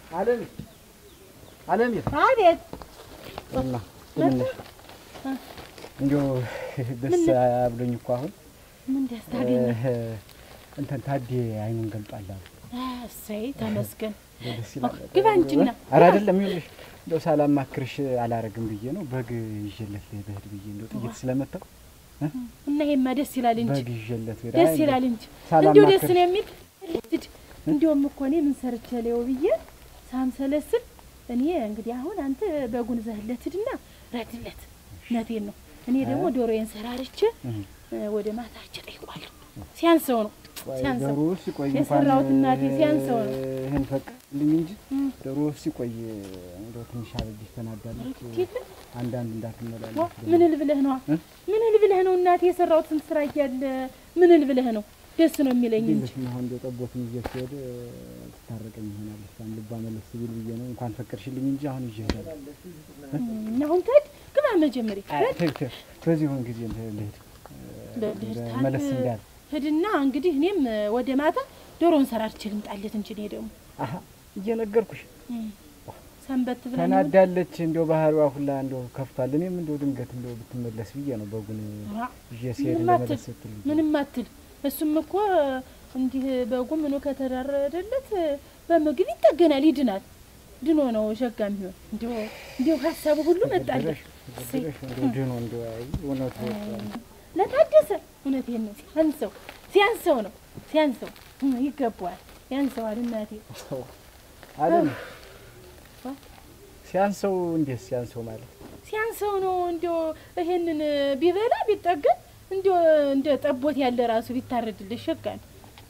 አለም አለም አቤት እና ትንሽ እንዲያው ደስ አብሎኝ እኮ አሁን ምን ደስታ አገኘ? እንትን ታዴ አይኑን ገልጧል አሉ። እሰይ ተመስገን። ደስ ይላል። ግባ እንጂና ኧረ አይደለም ይኸውልሽ እንደው ሳላማክርሽ አላረግም ብዬ ነው። በግ ይዤለት ብሄድ ብዬ እንደው ጥይት ስለመታው እና ይሄማ ደስ ይላል እንጂ በግ ይዤለት ብሄድ ደስ አይ ይላል እንጂ ሳላማክር- እንዲሁ ደስ ነው የሚል ልጅ እንዲሁም እኮ እኔ ምን ሰርቼ ለው ብዬ ሳምሰለስል እኔ እንግዲህ አሁን አንተ በጉን ዘህለት ሂድና ረድለት ነቴን ነው እኔ ደግሞ ዶሮዬን ሰራርቼ እህ። እ፣ ወደ ማታች ጠይቋለሁ። ሲያንሰው ነው ቆይ ሲያንሰው ዶሮ ሲቆይ እንኳን የሰራሁት እናቴ ሲያንሰው ነው። ይህን ፈቅልኝ እንጂ እም። ዶሮ ሲቆይ እንደው ትንሽ አበጅሽ ተናዳለች። ጌታ አንዳንድ ዋ፣ እንዳትመላለስ ምን ል ብለህ ነው እ? ምን ል ብለህ ነው እናቴ የሰራሁትን ስራ እያለ ምን ል ብለህ ነው ደስ ነው የሚለኝ እንጂ እንዴት ነው አሁን እንደው ጠቦትን ይዤ ስሄድ ትታረቀኝ ይሆናል። እሷን ልቧ መለስ ቢል ብዬ ነው እንኳን ፈቀድሽልኝ እንጂ አሁን ይዤ እሄዳለሁ። እና አሁን ትሄድ ግባ መጀመሪያ አይ፣ ተይው፣ ተይው። በዚሁን ጊዜ እንትን ልሂድ በልህድ እንደ ታል- መለስ እንዳለ ሂድና እንግዲህ እኔም ወደ ማታ ዶሮን ሰራርቼ ልምጣለት እንጂ እኔ ደግሞ አሀ እየነገርኩሽ እም፣ ሰንበት ብለን ተናዳለች። እንደው ባህሪዋ ሁላ እንደው ከፍቷል። እኔም እንደው ድንገት እንደው ብትመለስ ብዬ ነው በጉን ራ፣ ይዤ ሲሄድ ምንም እንደመለስ አትል ስትል ምንም አትል። እሱም እኮ እንዲህ በጉ ምኑ ከተዳረደለት በምግብ ይጠገናል፣ ይድናል። ድኖ ነው ሸጋ የሚሆን እንዲሁ እንዲሁ ሀሳቡ ሁሉ መጣለት። እሰይ። ተገደረሽ እንደው ድኖ እንደው አይ እውነቱ ለታደሰ እውነቴን ነው። ሲያንሰው ሲያንሰው ነው ሲያንሰው እም፣ ይገባዋል፣ ያንሰዋል። እናቴ አለም ዋ፣ ሲያንሰው እንዴት ሲያንሰው ማለት ሲያንሰው ነው እንዲሁ ይሄንን ቢበላ ቢጠገን እንዲሁ እንደ ጠቦት ያለ ራሱ ቢታረድልህ ሸጋ ነው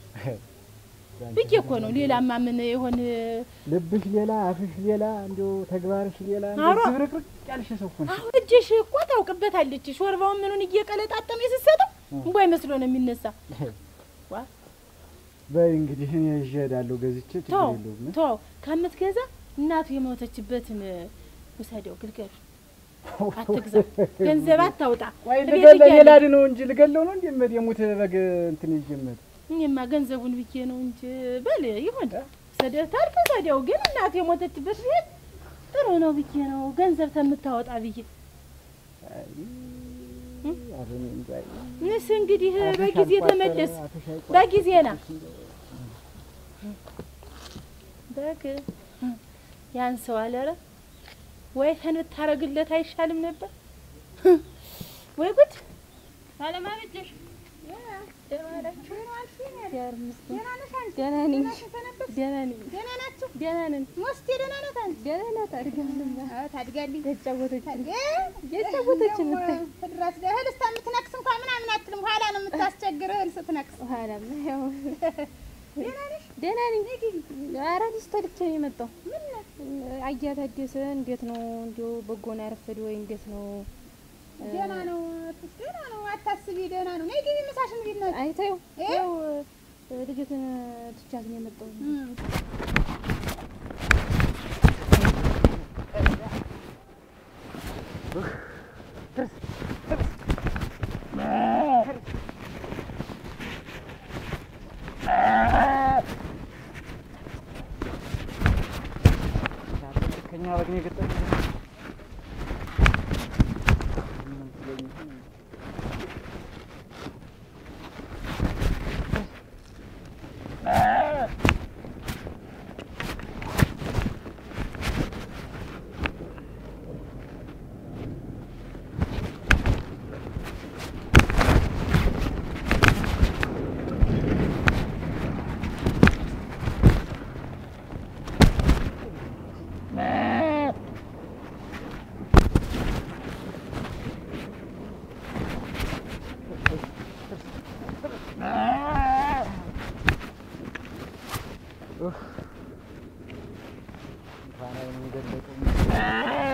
ብዬ እኮ ነው። ሌላማ ምን የሆን ልብሽ ሌላ አፍሽ ሌላ እንደው ተግባርሽ ሌላ አሮ። እንደው ዝብርቅርቅ ያልሽ ሰው እኮ ነሽ። አሁን እጅሽ እኮ ታውቅበታለች። ሾርባውን ምኑን እየቀለጣጠመ የስትሰጠው እንቧይ መስሎ ነው የሚነሳ። ዋ በይ እንግዲህ እኔ ይዤ እሄዳለሁ ገዝቼ ችግር ተው የለውም። ተው፣ ከምትገዛ እናቱ የሞተችበትን ውሰደው፣ ግልገሉ አትግዛ፣ ገንዘብ አታውጣ። ቆይ እቤት ልገለ እያለ- ሌላ ነው እንጂ ልገለው ነው እንዴ? መድ የሙት በግ እንትን ይዤ የምሄድ እኔማ ገንዘቡን ብዬ ነው እንጂ በል ይሁን ሰደህ ታልክ ሰደው፣ ግን እናቱ የሞተችበት ቤት ጥሩ ነው ብዬ ነው ገንዘብ ከምታወጣ ብዬ ኧረ እኔ እንጃ። ንስ እንግዲህ አፍሽ በጊዜ አልቋጠረ፣ ተመለስ፣ አፍሽ አይቋጠር። በጊዜ ና በግ ያን ሰው አለረ ወይ ፈን ብታረግለት አይሻልም ነበር? ወይ ጉድ! አለማበጀሽ ደህና ነኝ። ደህና ነኝ። ደህና ናችሁ? ደህና ነን። ሞስቴ ደህና ናት አንቺ? ደህና ናት። አድጋለሁ። አዎ ታድጋለች። የተጫወተች ታድጋ የተጫወተች ደግሞ ነው። ትድረስ እህል እስከምትነክስ እንኳን ምናምን አትልም። ኋላ ነው የምታስቸግር እህል ስትነክስ። ኋላማ ያው ደህና ነሽ? ደህና ነኝ። ኧረ ልጅ ተልቼ ነው የመጣው። አያ ታደሰ እንዴት ነው? እንዲያው በጎን ያረፈድ ወይ እንዴት ነው? ደህና ነው እህትሽ፣ ደህና ነው። አታስቢ፣ ደህና ነው። ነይ ግቢ፣ ምሳሽን ግቢ እናት። አይተው እ? ያው ልጅትን ትቻት ነው የመጣው። እም። ከኛ በግ ነው የገጠመኝ። እንኳን አይኑን ገለጠኝ።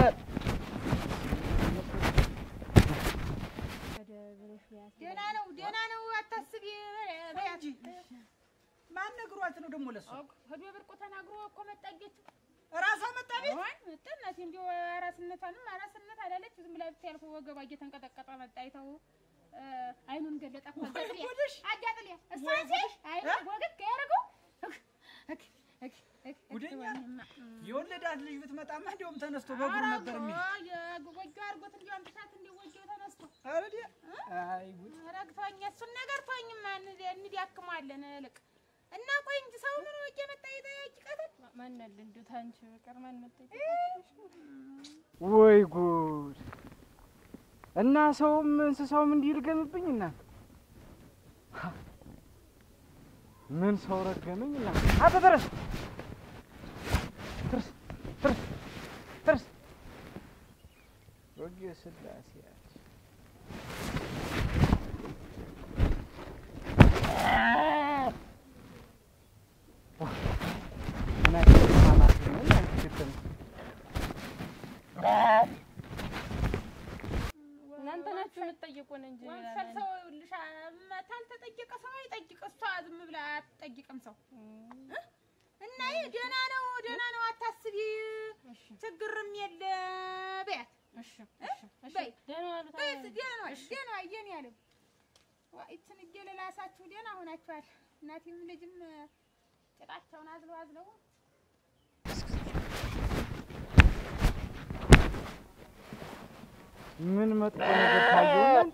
ደህና ነው፣ ደህና ነው። አታስቢ በያት። ማን ነግሯት ነው ደግሞ ለሱ? ሄዶ ብርቁ ተናግሮ እኮ መጣጌች እራሷ መጣ ቤት አይ መጣናት እንዲሁ አራስነቷንም አራስነት አላለች። ዝም ብላ ብታይ ያልኩ ወገቧ እየተንቀጠቀጠ መጣ። አይተው አይኑን ገለጠ እኮ አጋጥልያ ጉድሽ! አጋጥልያ እሷ ሲል አይኑ ወገግ ያደረገው ጉደኛ! የወጣት ልጅ ብትመጣማ እንዲያውም ተነስቶ በእግሩ ነበር የሚል የጎጆ አድርጎት እንዲያውም ብሳት እንዲ ጎጆ ተነስቶ አረዲ አይ ጉድ ረግቶኝ እሱን ነገር ተወኝማ እንዲያክሟለን እልቅ እና ቆይ እንጂ ሰው ምን ወቄ መጣ ይጠያቂቀትን ማናለ እንዲሁ ታንቺ በቀር ማን መጣ ወይ ጉድ! እና ሰውም እንስሳውም እንዲህ ይርገምብኝ እና ምን ሰው ረገመኝ እና አንተ ተረስ ትርስ ትርስ ትርስ ወጌ ስላሴ ያች እና ማማት ነው እና ክትም እናንተ ናችሁ የምትጠይቁን እንጂ ሌላ ወንፈል ማን- ሰው ይኸውልሽ ታልተጠየቀ ሰው አይጠይቅ እሷ ዝም ብላ አትጠይቅም ሰው እና ይህ ደህና ነው ደህና ነው አታስቢ እሺ ችግርም የለ በያት እሺ እሺ እሺ በይ ደህና ዋሉ በያት ታዲያ። ደህና ነው ደህና አየን ያለው ይችን እየለላሳችሁ ደህና ሆናችኋል እናቴም ልጅም ጭጣቸውን አዝለው አዝለው ምን መጥፎ ነገር ታየው?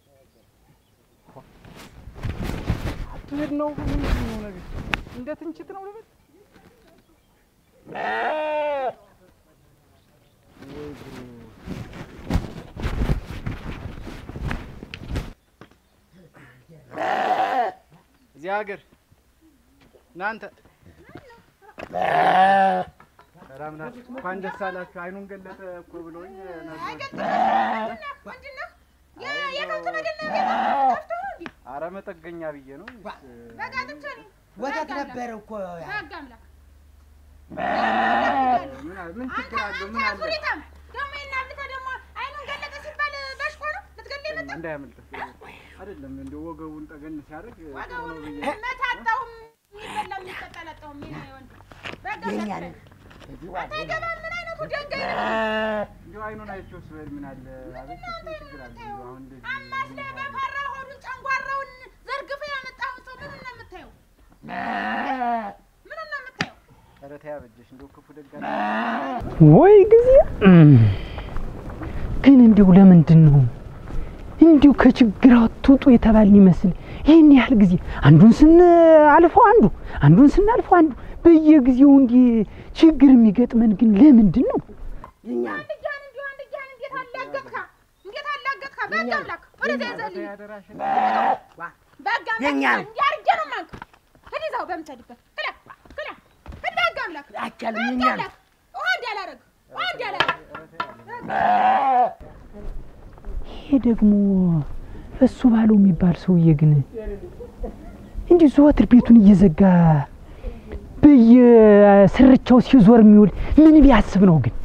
አትሄድ ነው ምንድን ነው ነገር እንደ ትንችት ነው ልበል? ወይ ጉድ! እዚህ ሀገር እናንተ ሰላም ናችሁ? እንኳን ደስ አላችሁ። አይኑን ገለጠ እኮ ብሎኝ ነበር። ምንድን ነው የከብት መድን ነው ጠፍቶ ነው እንዲ አረ መጠገኛ ብዬ ነው። በጋ ትቼ ነው ወተት ነበረ እኮ በህግ አምላክ ምን አለ- ምን ችግር አለው? ምን አለ? ሁኔታም ደግሞ የናብተ ደግሞ አይኑን ገለጠ ሲባል በሽኮ ነው ልትገለኝ መጣ እንዳያመልጥህ አይደለም እንደ ወገቡን ጠገን ሲያደርግ ጥሩ ነው ዋጋውን ብዬ መታጣውም የሚበላ የሚጠጣ አላጣውም የኔ ወንድ በህግ የኛ አምላክ ነን። እዚህ አንተ አይገባም ምን አይነቱ ደንጋይ ነው እንዲሁ አይኑን አይቼው ስበል ምን አለ? አቤት ምን ችግር አለ? እንዲሁ አሁን እንደዚህ አማስለ በፈራ ሆዱን ጨንጓራውን ዘርግፈ ያመጣውን ሰው ምኑን ነው የምታየው ምኑን ነው የምታየው ኧረ ተይ አበጀሽ እንደው ክፉ ደጋ ወይ ጊዜ ግን እንዲሁ ለምንድን ነው እንዲሁ ከችግር አትውጡ የተባልን ይመስል ይህን ያህል ጊዜ አንዱን ስናልፈው አንዱ አንዱን ስናልፈው አንዱ በየጊዜው እንዲህ ችግር የሚገጥመን ግን ለምንድን ነው? የኛ አንድ እጃን እንዲሁ አንድ እጃን እንዴት አላገጥካ እንዴት አላገጥካ በህግ አምላክ ወደዚያ ይዘልኝ ያደራሽን በህግ አምላክ የኛ ነው። እንዲህ አድርጌ ነው የማንቅ ሂድ ይዛው በምትሄድበት ክላ ክላ ሂድ በህግ አምላክ አይቻልም። በህግ የኛ ነው። አምላክ ውሃ እንዳላረግ ውሃ እንዳላረግ ይሄ ደግሞ እሱ ባለው የሚባል ሰውዬ ግን እንዲህ ዘወትር ቤቱን እየዘጋ በየስርቻው ሲዞር የሚውል ምን ቢያስብ ነው ግን?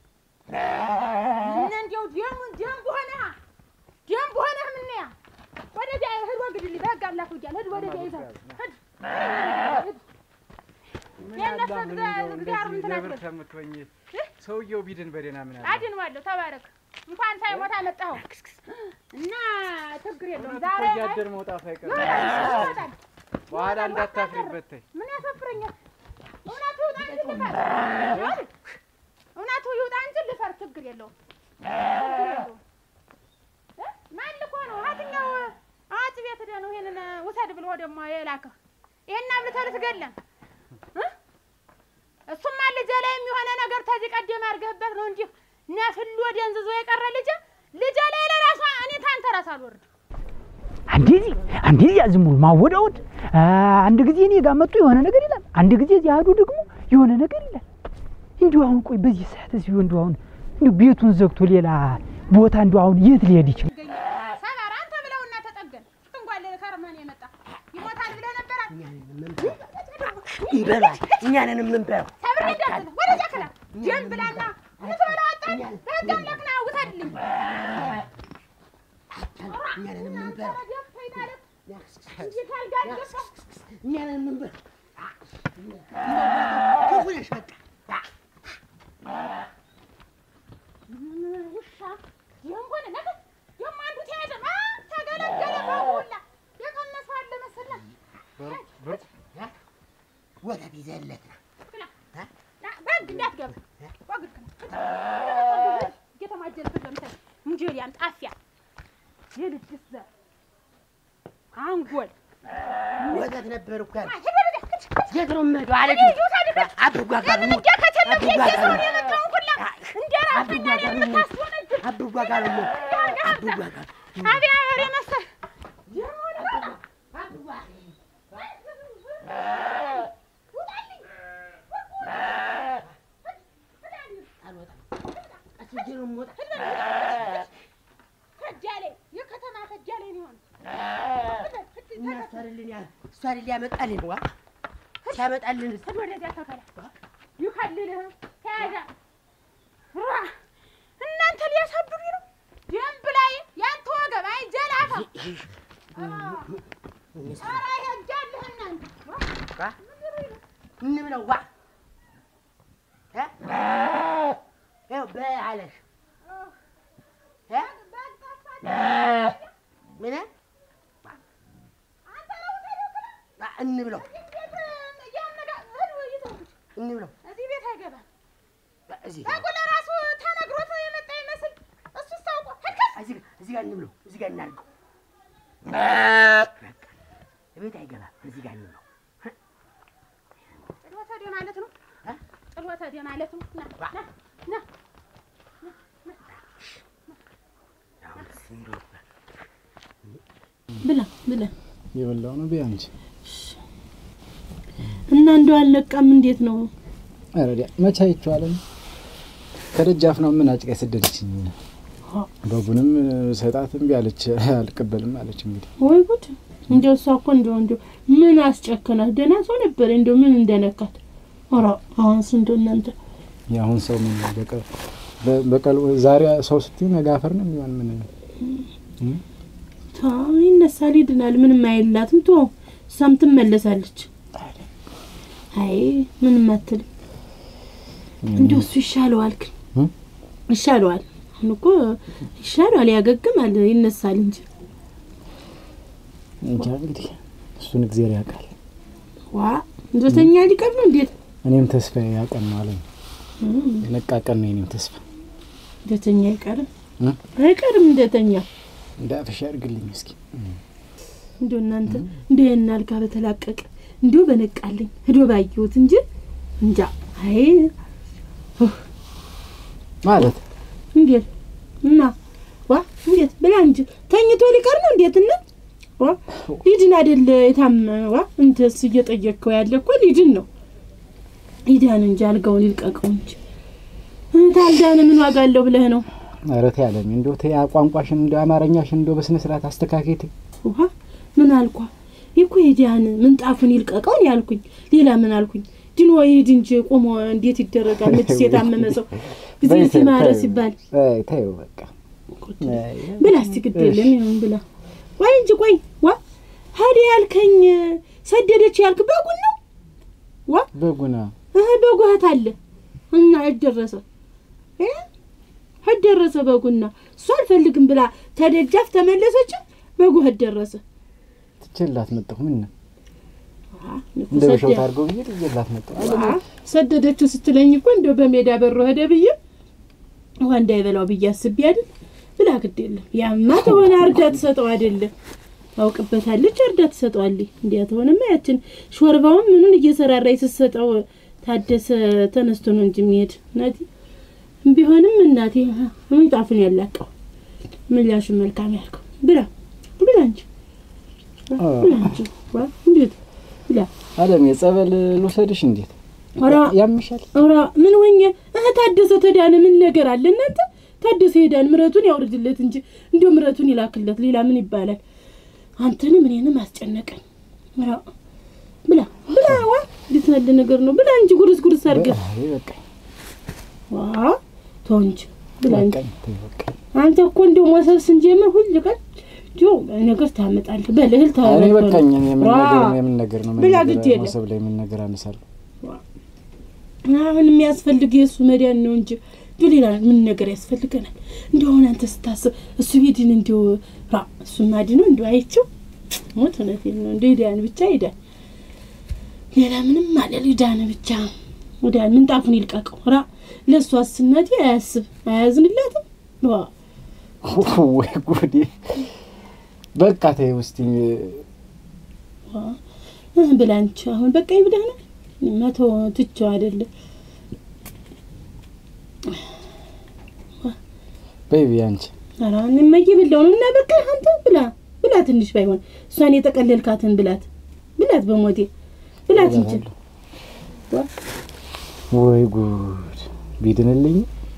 እነ እንዲያው ደሙን ደንብ ሆነህ ደንብ ሆነህ ምነያ ወደዚያ ሂድ ወግድልኝ በህግ አምላክ ብያለሁ ሂድ ወደዚያ ይዘው ሂድ ሂድ የእነሱ እግዚአብሔር እንደዚህ እንትን ለብር አትበል። ከምትሆኝ ሰውየው ቢድን በደህና ምን አለ? አድንዋለሁ ተባረክ እንኳን ሳይሞት አመጣኸው እና ችግር የለውም እውነት ዛሬ እኮ እያደር መውጣቱ አይቀርም። ይወጣል በኋላ እንዳታፍሪበት ተይ። ምን ያሳፍረኛል እውነቱ ይውጣ እንጂ ልፈር እውነቱ ይውጣ እንጂ ልፈር ችግር የለውም ችግር የለውም እ? ማን ልኮ ነው ሀትኛው አዋጭ ቤት ሄደህ ነው ይሄንን ውሰድ ብሎ ደግሞ የላከህ ይሄን አብልተህ ልትገለን እ? እሱማ ልጄ ላይ የሚሆነ ነገር ተዚህ ቀደም አድርገህበት ነው እንጂ ነፍሎ ደንዝዞ የቀረ ልጄ ልጄ ላይ ለራሷ እኔ ታንተ ራስ አልወርድም አንድ ጊዜ አንድ ጊዜ ዝም ብሎ ማወዳወድ፣ አንድ ጊዜ እኔ ጋር መጡ የሆነ ነገር ይላል፣ አንድ ጊዜ እዚህ አዱ ደግሞ የሆነ ነገር ይላል። እንዲሁ አሁን ቆይ በዚህ ሰዓት እዚሁ እንዲሁ አሁን እንዲሁ ቤቱን ዘግቶ ሌላ ቦታ እንዲሁ አሁን የት ሊሄድ ይችላል? ሰባራ አንተ ብለውና ተጠገን ትንጓል ከርመን የመጣ ይሞታል ብለህ ነበራት ይበላል። እኛንን የምንበላው ሰብር እንዳትል ወደዚያ ክላ ጀን ብላና ምትበላው አጣን በህግ አምላክ ና ውሰድልኝ እኛንን የምንበላው ደፍተኝ ማለት እንዴት አልጋ አልገባ እኛንን የምንበላው ክፉ ነሽ በቃ ውሻ ይህም ሆነ ነገር ደግሞ አንዱ ተያዘ አ ተገለገለ በሁላ የቀመሰው አለ መሰለህ ብር- ብር- ወተት ይዘለት ነው ክላ ና በህግ ወግድ እንዳትገባ ወግድ እየተማጀልክ ለምሳሌ እንጀሊያም ጣፊያ የልጅስ ዘር አንጎል ወተት ነበር እኮ ያልኩት። ሂድ ወደዚያ ሂድ የት ነው የምሄደው አለች። ሂድ ውሰድህ አብጓ ጋር ነው እርምጃ ከተለም አብጓ ሄጄ ጋር ሰውን ነው የመጣውን ሁላ እንደ ራስና አብጓ ጋር ነው የምታስወነጅል አብጓ ጋር ነው አብጓ ጋር አብያ በሬ መሰል አስጄ ነው የምወጣ። ከጃሌ የከተማ ከጃሌ ሊሆን እና እሱ አይደልን ያ- እሱ አይደል ያመጣልን ዋ ሲያመጣልን ሂድ ወደዚያ ተከላ ይከልልህ ተያዘ ራ እናንተ ሊያሳብዱኝ ነው ደንብ ላይ ያንተ ወገብ አይ ጀላፋ ኧረ ይሄጃልህ እናንተ ዋ እንብለው ዋ እ? ይኸው በይ አለሽ እ? ምን ዋ እንብለው እንብለው እዚህ ቤት አይገባም። ዋ እዚህ ታውቁ ለራሱ ተነግሮት የመጣ ይመስል እሱ ታውቆ ህልከስ እዚህ እዚህ ጋር እንብለው እዚህ ጋር እናድርገው ቤት አይገባም እዚህ ጋር እንብለው ጥሎተ ደ ማለት ነው እ? ጥሎተ ደ ማለት ነው ና ዋ ና ና አሁን እንብለው ብላ ብላ የበላው ነው ቢያንቺ እና እንደው አልለቃም። እንዴት ነው አረዲያ መቼ አይቼዋለሁ። ከደጃፍ ነው ምን አጭቃ የሰደደችኝ። በጉንም ሰጣት እምቢ አለች፣ አልቀበልም አለች። እንግዲህ ወይ ጉድ! እንደው እሷ እኮ እንደው እንደው ምን አስጨከናት? ደህና ሰው ነበር። እንደው ምን እንደነካት ኧረ አሁንስ እንደው እናንተ የአሁን ሰው ምን በቀ- በ- በቀል ዛሬ ሰው ስትዩ ነገ አፈር ነው የሚሆን። ምን ተው ይነሳል፣ ይድናል። ምንም አይላትም። ቶ እሷም ትመለሳለች። አይ ምንም አትልም። እንደው እሱ ይሻለዋል ግን እም? ይሻለዋል። አሁን እኮ ይሻለዋል፣ ያገግማል፣ ይነሳል እንጂ እንጃ እንግዲህ እሱን እግዚአብሔር ያውቃል። ዋ እንደተኛ ሊቀር ነው እንዴት እኔም ተስፋ ያቀን ነው አለኝ። የነቃ ቀን ነው የኔም ተስፋ። እንደተኛ አይቀርም እም? አይቀርም እንደተኛ እንደ አፍሻ ያድርግልኝ እስኪ። እንዲሁ እናንተ እንዲሁ ያን አልጋ በተላቀቀ እንዲሁ በነቃልኝ ሂዶ ባየሁት እንጂ እንጃ። አይ ማለት እንዴት እና ዋ እንዴት ብላ እንጂ ተኝቶ ሊቀር ነው እንዴት እና ዋ ሊድን አይደል የታም ዋ እንተስ እየጠየቅከው ያለ እኮ ሊድን ነው ይዳን እንጂ አልጋውን ይልቀቀው እንጂ ታልዳነ ምን ዋጋ አለው ብለህ ነው ኧረ ተይ አለኝ። እንደው ተይ ቋንቋሽን እንደው አማርኛሽን እንደው በስነ ስርዓት አስተካከይ ተይ። ውሃ ምን አልኳ ይኮ የዲያን ምንጣፉን ይልቀቀውን ያልኩኝ ሌላ ምን አልኩኝ ድኖ ይሄድ እንጂ ቆሞ እንዴት ይደረጋል መችስ የታመመ ሰው ጊዜ በይ ተይው፣ ሲማረ ተይው። ሲባል አይ ተይው በቃ። አይ፣ ብላ እስቲ ግድ የለም ይሁን ብላ ቆይ እንጂ ቆይ ዋ ሀዲ ያልከኝ ሰደደች ያልክ በጉን ነው ዋ በጉና እህ በጉ እህት አለ እና እደረሰ እ እደረሰ በጉና እሱ አልፈልግም ብላ ተደጃፍ ተመለሰች በጉ እህት ደረሰ ትችላት መጣሁ ምን ነው አ፣ እንደ ሰደ- በሸውት አድርገው ብዬ ትችላት መጣሁ። ዋ፣ ሰደደችው ስትለኝ እኮ እንደው በሜዳ በሮ ሄደ ብዬ ውሃ እንዳይበላው ብዬ አስቤ አይደል ብላ ግድ የለም ያማ ተሆነ አርዳ ትሰጠው አይደለም ታውቅበታለች አርዳ ትሰጠዋለች እንዲያ ተሆነማ ያችን ሾርባውን ምኑን እየሰራራች ስትሰጠው ታደሰ ተነስቶ ነው እንጂ የሚሄድ እናቴ ቢሆንም እናቴ ምንጣፉን ያላቀው ምላሹ መልካም ያልከው ብላ ብላ እንጂ ብላ እንጂ ዋ እንዴት ብላ አለም የጸበል ልውሰድሽ እንዴት ኧረ ያምሻል? ኧረ ምን ሆኜ እህ ታደሰ ተዳነ ምን ነገር አለ እናንተ ታደሰ ሄዳን ምረቱን ያውርድለት እንጂ እንዲሁ ምረቱን ይላክለት ሌላ ምን ይባላል አንተንም እኔንም አስጨነቀኝ ኧረ ብላ ብላ ዋ እንዴት ያለ ነገር ነው ብላ እንጂ ጉርስ ጉርስ አድርገህ አይ በቃ ዋ ተው እንጂ ብላ እንጂ በቃኝ፣ ተይ በቃኝ። አንተ እኮ እንዲሁ ሞሰብ ስንጀምር ሁል ቀን እንዲሁ ነገር ታመጣለህ በልህል እኔ በቃኝ። እኔ የምን ዋ! ነገር ነው የምን ነገር ነው ምን ብላ ነገር ግድ የለም። መሰብ ላይ የምን ነገር አነሳለሁ። አሁን የሚያስፈልግ የእሱ መዳን ነው እንጂ እንዲሁ ሌላ ምን ነገር ያስፈልገናል? እንዲሁ አሁን አንተ ስታስብ እሱ ቢድን እንዲሁ ራ እሱ ማድነው እንዲሁ አይቼው ሞት እውነቴን ነው እንዲሁ ይዳን ብቻ ይዳን፣ ሌላ ምንም አለ ይዳን ብቻ ወዲያ ምንጣፉን ይልቀቀው። ራ ለእሷስ እናቴ አያስብ አያዝንላትም። ዋ ወይ ጉዴ! በቃ ተይው እስቲ ዋ ብላንች አሁን በቃ ይብላናል። መቶ ትቼው አይደለም በይ በይ አንቺ ኧረ እኔማ እየበላሁ ነው። እና በቃ አንተ ብላ ብላ፣ ትንሽ ባይሆን እሷን የጠቀለልካትን ብላት ብላት፣ በሞቴ ብላት እንጂ ወይ ጉድ ቢድንልኝ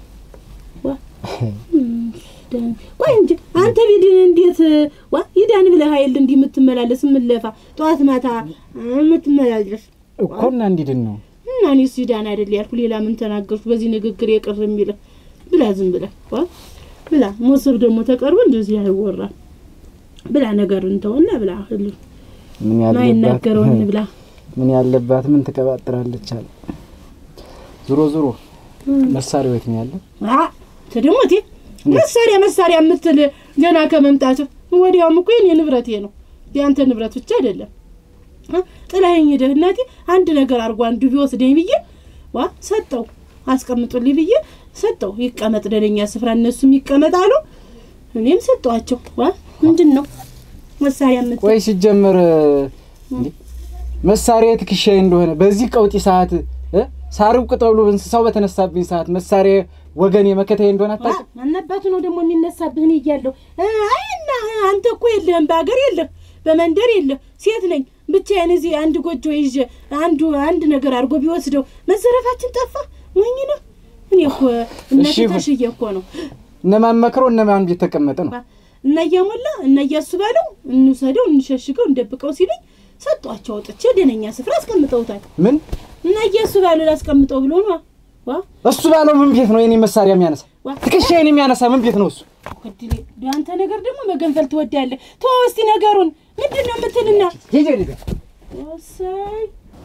ቆይ እንጂ አንተ ቢድን እንዴት ዋ ይዳን ብለህ ኃይል እንዲህ የምትመላለስ የምትለፋ ጠዋት ማታ የምትመላለስ እኮ እና እንዲድን ነው እና እኔስ ይዳን አይደል ያልኩ ሌላ ምን ተናገርኩ? በዚህ ንግግር የቅር የሚልህ ብላ፣ ዝም ብለህ ዋ ብላ። ሞሰብ ደግሞ ተቀርቦ እንደዚህ አይወራም። ብላ ነገር እንተውና ብላ ሁሉ ምን ያለባት ማይናገረውን ብላ ምን ያለባት ምን ትቀባጥራለች አለ። ዞሮ ዞሮ መሳሪያው የት ነው ያለው? አ ተደሞቴ መሳሪያ መሳሪያ የምትል ገና ከመምጣት ወዲያውም እኮ የኔ ንብረቴ ነው የአንተ ንብረት ብቻ አይደለም። አ ጥላኸኝ ሄደህ እናቴ አንድ ነገር አድርጎ አንዱ ቢወስደኝ ብዬ ዋ ሰጠው አስቀምጡልኝ ብዬ ሰጠው። ይቀመጥ ደለኛ ስፍራ እነሱም ይቀመጣሉ፣ እኔም ሰጠዋቸው። ዋ ምንድን ነው መሳሪያ የምትል ቆይ ሲጀመር እንዴ መሳሪያ ትከሻዬ እንደሆነ በዚህ ቀውጢ ሰዓት እ ሳርብ ቅጠሉ እንስሳው በተነሳብኝ ሰዓት መሳሪያ ወገኔ መከታዬ እንደሆነ አታውቅም? አናባቱ ነው ደግሞ የሚነሳብህን እያለሁ አይ እና አንተ እኮ የለህም፣ በሀገር የለህ፣ በመንደር የለህ። ሴት ነኝ ብቻዬን እዚህ አንድ ጎጆ ይዤ አንዱ አንድ ነገር አድርጎ ቢወስደው መዘረፋችን ጠፋ። ሞኝ ነው። እኔ እኮ እናቴ እሺ፣ ይሁን። ተሽዬ እኮ ነው እነማን መክረው እነማን ቤት ተቀመጠ ነው። እና እያሞላ እና እያሱ ባለው እንውሰደው፣ እንሸሽገው፣ እንደብቀው ሲለኝ ሰጧቸው። አውጥቼ ደነኛ ስፍራ አስቀምጠውታል። ምን እና እያሱ ባለው ላስቀምጠው ብሎ ነው ዋ እሱ ባለው ምን ቤት ነው የኔ መሳሪያ የሚያነሳ? ዋ ትከሻዬን የሚያነሳ ምን ቤት ነው እሱ? ወድሌ አንተ ነገር ደግሞ መገንፈል ትወዳለህ። ተወው እስቲ ነገሩን ምንድን ነው የምትልና ሂጂ ወዲህ ጋር። ወሳይ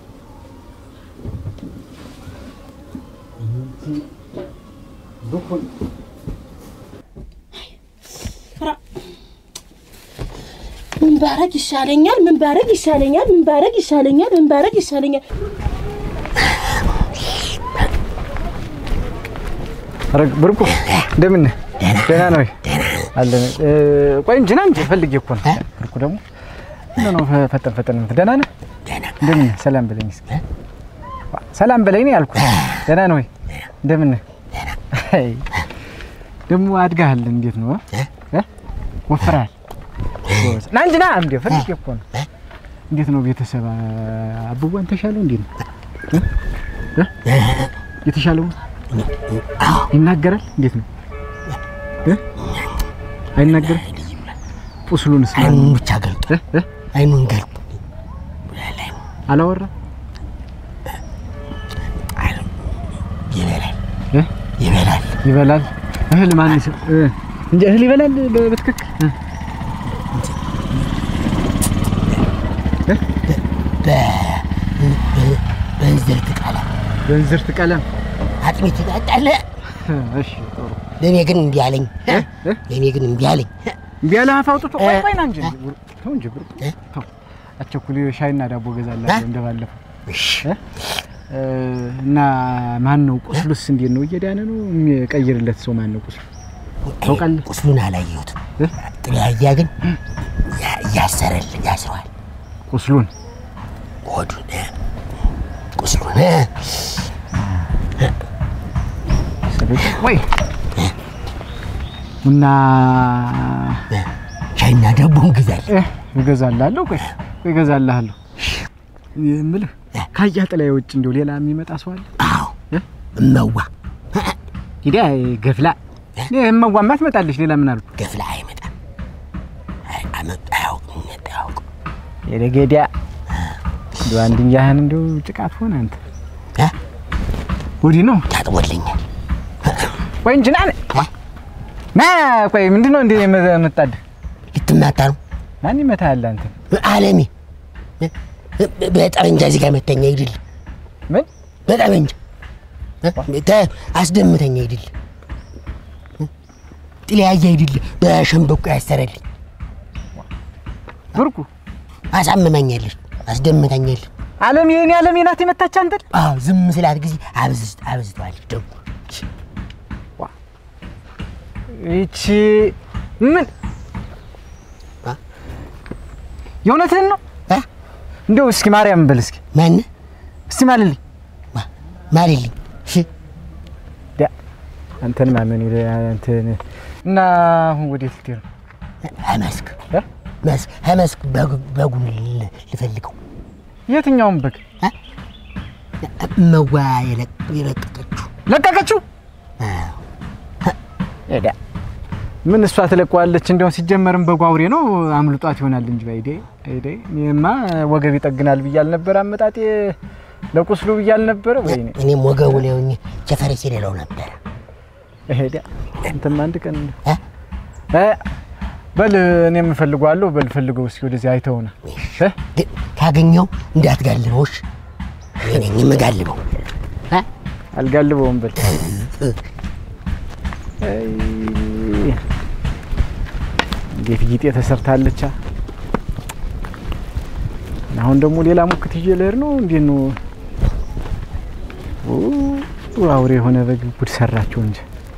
ራ ምን ባረግ ይሻለኛል? ምን ባረግ ይሻለኛል? ምን ባረግ ይሻለኛል? ምን ባረግ ይሻለኛል? ኧረ ብርቁ እንደምን ነህ? ደህና ነው ወይ? አለን። እ፣ ቆይ እንጂ ና እንጂ ፈልጌ እኮ ነው። ብርቁ ደግሞ ምነው ነው ፈ- ፈጠን ፈጠን የምትል? ደህና ነህ? እንደምን ነህ? ሰላም በለኝ እስኪ። ሰላም በለኝ ነው ያልኩህ። ደህና ነው ወይ? እንደምን ነህ? አይ፣ ደግሞ አድጋሃል። እንዴት ነው እ? ወፍረሃል? ጎበዝ። ና እንጂ ና እንዴ ፈልጌ እኮ ነው። እንዴት ነው ቤተሰብ? አብቧን ተሻለው? እንዴት ነው እ? እ? የተሻለው ነው? ይናገራል? እንዴት ነው እ? አይናገርም? ቁስሉንስ ማን- አይኑን ብቻ ገልጦ እ? እ? አይኑን ገልጦ አላወራም? ይበላል እ? ይበላል። ይበላል። እህል ማን ይስ- እ? እንጂ እህል ይበላል በ- በትክክል እ? በእንዝርት ቀለም በእንዝርት ቀለም አጥሚት ይጠጣል። እ፣ እሺ ጥሩ ለእኔ ግን እምቢ አለኝ። እ? እ? ለእኔ ግን እምቢ አለኝ። እምቢ ያለህ አፍ አውጥቶ ቆይ ቆይ ና እንጂ እ? ተው እንጂ ብርቁ እ? ተው አቸኩል ሻይና ዳቦ ገዛላለሁ እንደባለፈው እሺ እ? እ፣ እና ማን ነው ቁስሉስ እንዴት ነው እየዳነ ነው የሚቀይርለት ሰው ማን ነው ቁስሉ ታውቃለህ ቁስሉን አላየሁትም። እ? ጥላያ ግን ያ- ያሰረል ያስረዋል። ቁስሉን ሆዱን እ? ቁስሉን እ? ወይ እና ሻይና ዳቦን ግዛል። እ፣ እገዛልሃለሁ ቆይ ቆይ እገዛልሃለሁ የምልህ ካያ ጥላ ውጭ እንደው ሌላ የሚመጣ ሰው አለ አዎ እ? እመዋ ሂዳ ገፍላ እመዋማ ትመጣለች ሌላ ምን አልኩ ገፍላ አይመጣም። አይ- አመጣ አያውቅም መጣ አያውቅም። የደገዲያ እንዲ አንድኛህን እንዲሁ ጭቃት ሆነ አንተ እ? ወዲህ ነው ታጥቦልኛል። ቆይ እንጂ ና ና ቆይ ምንድን ነው እንደ የምጣድ ልትማታ ነው ማን ይመታሃል አንተ አለሜ እ? በጠመንጃ እዚህ ጋር መተኛ ይድል ምን በጠመንጃ እ? ተ- አስደምተኛ ይድል ጥልያየ ይድል በሸንበቆ ያሰረልኝ ብርቁ አሳምመኛለች፣ አስደምተኛለች። አለም የኔ አለም ናት የመታች አንተን አዎ ዝም ስላት ጊዜ አብዝት አብዝተዋለች ደግሞ ይቺ ምን አ? የእውነትህን ነው አ? እንደው እስኪ ማርያም በል እስኪ ማን እስቲ ማልልኝ ማልልኝ እሺ ዳ አንተን ማመን ይለ አንተን እና አሁን ወዴት ልትሄድ ነው? መስክ እ? መስክ መስክ በጉን ል- ልፈልገው የትኛውን በግ መዋ የለቅ- የለቀቀችው ለቀቀችው? አዎ። ዳ ምን እሷ ትለቀዋለች? እንዲያውም ሲጀመርም በጉ አውሬ ነው አምልጧት ይሆናል እንጂ ባይዴ አይዴ እኔማ ወገብ ይጠግናል ብዬ አልነበረ አመጣጤ ለቁስሉ ብዬ አልነበረ ወይኔ እኔም ወገቡ ላይ ሆኜ ቸፈሬ ሲሌለው ነበረ ሄዳ አንተም አንድ ቀን እ? እ በል እኔም እፈልገዋለሁ። በል ፈልገው እስኪ ወደዚህ አይተውና እ? ግን ካገኘው እንዳትጋልበው እሺ እኔ ነኝ የምጋልበው እ? አልጋልበውም በል አይ፣ እንዴት ጊጤ ተሰርታለች። አ? አሁን ደግሞ ሌላ ሙክት ይዤ ልሄድ ነው። እንዴት ነው ኡ፣ አውሬ የሆነ በግ ጉድ ሰራቸው እንጂ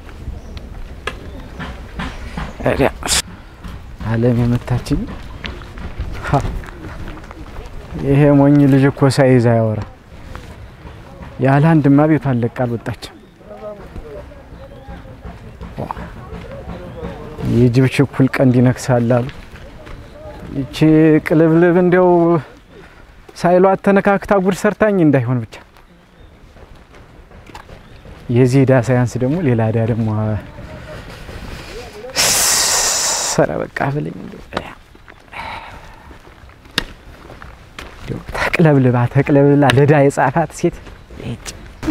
ታዲያ አለም የመታችኝ ሀ፣ ይሄ ሞኝ ልጅ እኮ ሳይዝ አያወራ። ያለ አንድማ ቤቷን ለቃ አልወጣችም። የጅብ ችኩል ቀንድ ይነክሳል አሉ። ይቺ ቅልብልብ እንዲያው ሳይሏት ተነካክታ ጉድ ሰርታኝ እንዳይሆን ብቻ የዚህ ዕዳ ሳያንስ ደግሞ ሌላ ዕዳ ደግሞ ሰረ በቃ ብለኝ እንደው ተቅለብልባ ተቅለብልባ ለዕዳ የጻፋት ሴት ይህች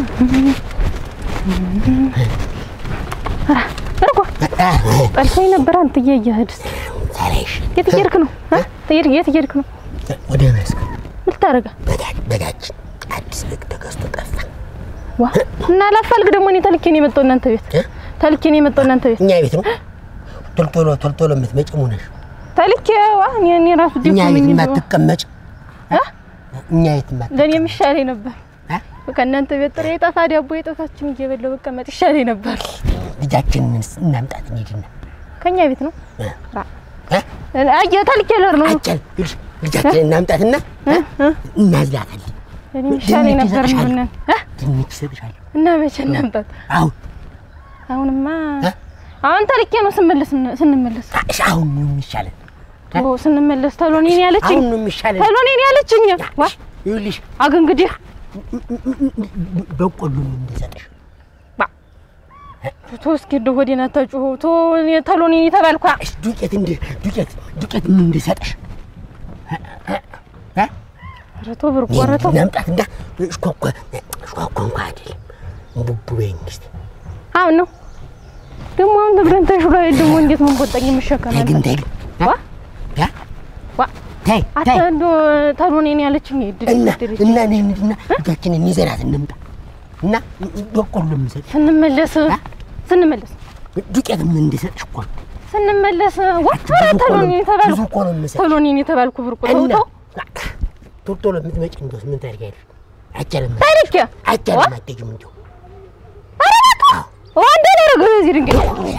እርጎ ጠልፎኝ ነበር። አንተዬ እየሄድስ ሳላይሽ የት እየሄድክ ነው? እ? የት የት እየሄድክ ነው? ወደ መስክ ምን ልታደርጋ? በጋ- በጋችን አዲስ በግ ተገዝቶ ጠፋ ዋ እና ላፋልግ ደግሞ እኔ ተልኬ ነው የመጣው እናንተ ቤት እ? ተልኬ ነው የመጣው እናንተ ቤት እኛ ቤት ነው ቶልቶሎ ቶልቶሎ የምትመጪ ሙነሽ ተልኬ ዋ እኔ እኔ ራሱ እኛ ደስ ቤት ምን የማትቀመጭ እ? እኛ ቤት የማት ለኔ የሚሻለኝ ነበር። እ? በቃ እናንተ ቤት ጥሬ የጠፋ ዳቦ የጠፋችን እየበላሁ መቀመጥ ይሻለኝ ነበር። ልጃችንን እናምጣት እንሂድና ከኛ ቤት ነው እ? ራ እ? አየ ተልኬ ልሄድ ነው አጨል ይልሽ ልጃችንን እናምጣትና እናዝላታለን ለኔ የሚሻለኝ ድንች ነበር ይሰጥሻል። እንደሆነ እ? ድንች እሰጥሻለሁ እና መቼ እናምጣት? አሁን አሁንማ እ? አሁን ተልኬ ነው ስንመለስ ስንመለስ እሺ አሁን ነው የሚሻለን ኦ ስንመለስ ተሎ እኔን ያለችኝ አሁን ነው የሚሻለን ተሎ እኔን ያለችኝ ዋ ይኸውልሽ አግ እንግዲህ በቆሎ ነው እንድሰጥሽ ቶ እስኪ እንደው ሆዴን አታጩኸው ቶ እኔ ተሎ እኔን የተባልኳ እሺ ዱቄት እንደ ዱቄት ዱቄት ምን እንድሰጥሽ ኧረ ቶ ብርቁ ኧረ ቶ እናምጣትና እሽኳኳ እሽኳኳ እንኳ አይደለም ቡቡ በይኝ እስኪ አሁን ነው ደግሞ አሁን ተብለን ተሽሎ ደግሞ እንዴት መንቆጠኝ የምሸከም ተይ ግን ተይ ግን ዋ ያ ዋ ተይ አታ ተይ እንደው ተሎ እኔን ያለችኝ ይድል እና ይድል እና እንሂድና ልጃችንን ይዘናት እንምጣ እና በቆሎ የምሰጥሽ ስንመለስ ስንመለስ ዱቄት ምን እንድሰጥሽ እኮ ነው። ስንመለስ ዋ ኧረ ብዙ እኮ ተሎ ነው- እኔን የተባልኩ ብዙ እኮ ነው የምሰጥሽ ተሎ እኔን የተባልኩ ብርቁ ተው እና ተው ቶሎ ቶሎ የምትመጪ እንደውስ ምን ታደርጊያለሽ? አይቻልም ታሪክ አይቻልም አትሄጂም እንዲሁ ወንደ ደረገ በዚህ ድንጋይ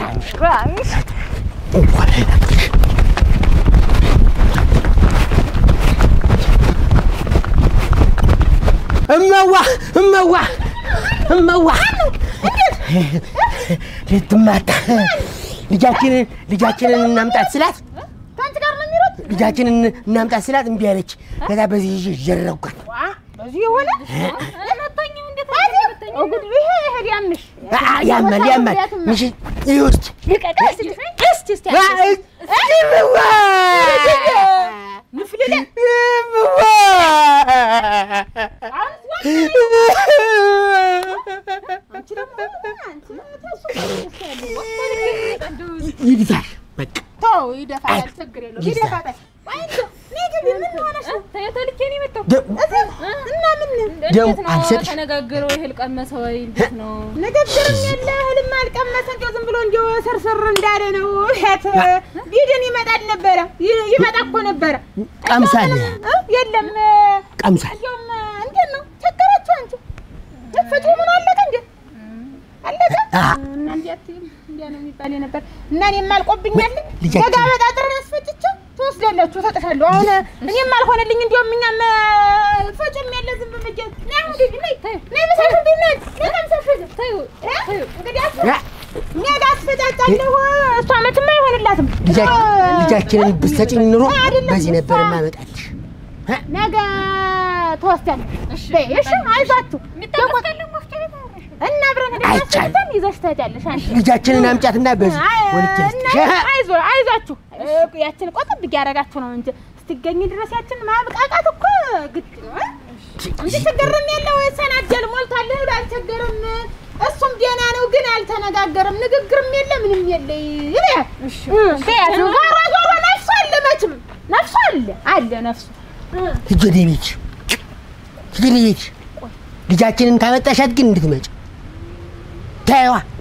እንኳን አይናቅሽ እመዋ እመዋ እመዋ ልትማታ ልጃችንን ልጃችንን እናምጣት ስላት ከአንቺ ጋር ነው የሚሮጥ ልጃችንን እናምጣት ስላት እምቢ አለች። ከዛ በዚህ ይዤ ጀረብኳት። በዚህ የሆነ የመታኝ እንዴት ጉድ ይሄ ይሄድ ያምሽ አ- ያማል ያማል ምሽ ይውስጥ ልቀቀስ እስቲ እስቲ እምዋ ንፍልለ እምዋ አንቺ ደግሞ አንቺ ይድፋሽ በቃ ተው ይደፋል ችግር የለውም ይደፋል ወይ እንደው ነይ ግቢ ምን ሆነሽ ነው ተልኬ ነው የመጣው ደ- እና ምን ደም አልሰጥሽ ተነጋገረው ይሄል ቀመሰ ወይ እንዴት ነው? ንግግርም የለ እህልም አልቀመሰ እንደው ዝም ብሎ እንደው ስርስር እንዳለ ነው። እህት ቢድን ይመጣል ነበረ ይ- ይመጣ እኮ ነበረ ቀምሳል እ? የለም ቀምሳል እንደውም አ እና እንዲያ አትይም፣ እንዲያ ነው የሚባል ነበር። እና እኔም አልቆብኛል። ልጃችን- ደጋ በጣጥረን አስፈጭቼ ትወስዳላችሁ፣ እሰጥሻለሁ። አሁን እኔም አልሆነልኝ፣ እንዲያውም እኛም ፈጭም ያለ ዝም ብዬ ነይ አሁን ግቢ፣ ነይ ነይ፣ በሳት እንዴት ነህ? ነይ ቀምሰሽ ሂጂ። እ? እንግዲህ አስ- ያ እኔ ጋር አስፈጫጫለሁ። እሷ መቼም አይሆንላትም። ልጃ- ልጃችንን ብትሰጪኝ ኑሮ አይደለም፣ በዚህ ነበር እሷ- ማመጣልሽ። ነገ ትወስዳለሽ። በይ እሺ፣ አይዟችሁ እና አብረን ሄደን አይቻልም። አስፈጭተን ይዘሽ ትሄጃለሽ አንቺ ልጃችንን አምጫትና በዚህ አይ- ወልጄ ልስጥሽ። እና አይዞ አይዟችሁ እ፣ ያችን ቆጥብ እያደረጋችሁ ነው እንጂ ስትገኝ ድረስ ያችን ማብቃቃት እኮ ግድ ነው እ? እንጂ ችግርም የለው ሰናጀል ሞልቷል ብሎ አልቸገርም። እሱም ደህና ነው ግን አልተነጋገርም። ንግግርም የለ ምንም የለ ይበያ በያት ዞሮ ዞሮ ነፍሱ አለ መችም ነፍሱ አለ አለ ነፍሱ ሂጂ ወደ ቤትሽ፣ ሂጂ ወደ ቤትሽ። ልጃችንን ካመጣሻት ግን እንድትመጪ ተይዋ